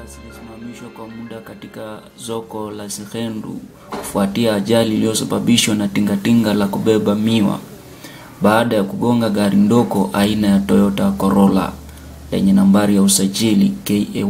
zilisimamishwa kwa muda katika soko la Sikhendu kufuatia ajali iliyosababishwa na tingatinga la kubeba miwa baada ya kugonga gari ndogo aina ya Toyota Corolla lenye nambari ya usajili KAY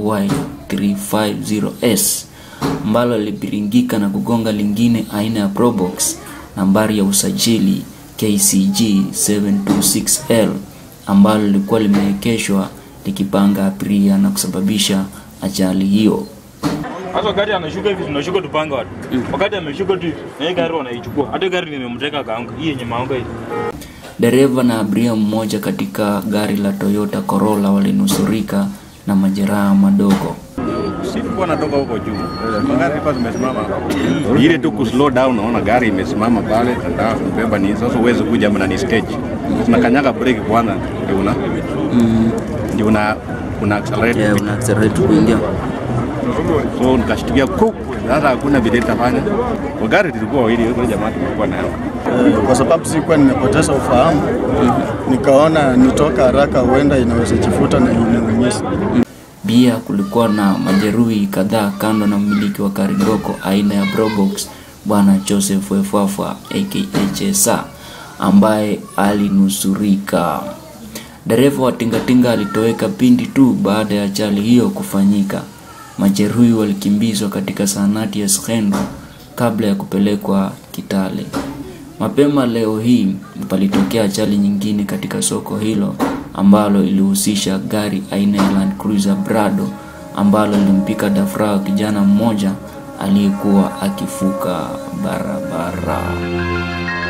350S ambalo lilibiringika na kugonga lingine aina ya Probox nambari ya usajili KCG 726L ambalo lilikuwa limeegeshwa likipanga abiria na kusababisha ajali hiyo. Hata gari ameshuka hivi tunashuka tupange watu. Wakati ameshuka tu na hii gari wanaichukua. Hata gari nimemteka kaangu. Hii yenye maonga hii. Dereva na abiria mmoja katika gari la Toyota Corolla walinusurika na majeraha madogo. Sikuwa natoka huko juu, magari ilikuwa zimesimama hapo. Ile tu ku slow down, naona gari imesimama pale, nataka kubeba ni sasa, uweze kuja hapa na ni stage, tunakanyaga breki kwanza, ndio una ndio una una accelerate Yeah, una accelerate kuingia. so nikashtukia kuku, sasa hakuna vile nitafanya. Kwa gari tulikuwa wawili, yule jamaa tulikuwa nayo Eh, kwa sababu sikuwa nimepoteza ufahamu, nikaona nitoka haraka, huenda inaweza jifuta na iniumiza. Pia kulikuwa na majeruhi kadhaa kando na mmiliki wa gari ndogo aina ya Probox bwana Joseph Wefafa aka Chesa ambaye alinusurika. Dereva wa tingatinga alitoweka pindi tu baada ya ajali hiyo kufanyika. Majeruhi walikimbizwa katika zahanati ya Sikhendu kabla ya kupelekwa Kitale. Mapema leo hii palitokea ajali nyingine katika soko hilo ambalo ilihusisha gari aina ya Land Cruiser Prado ambalo lilimpika dafrao kijana mmoja aliyekuwa akivuka barabara.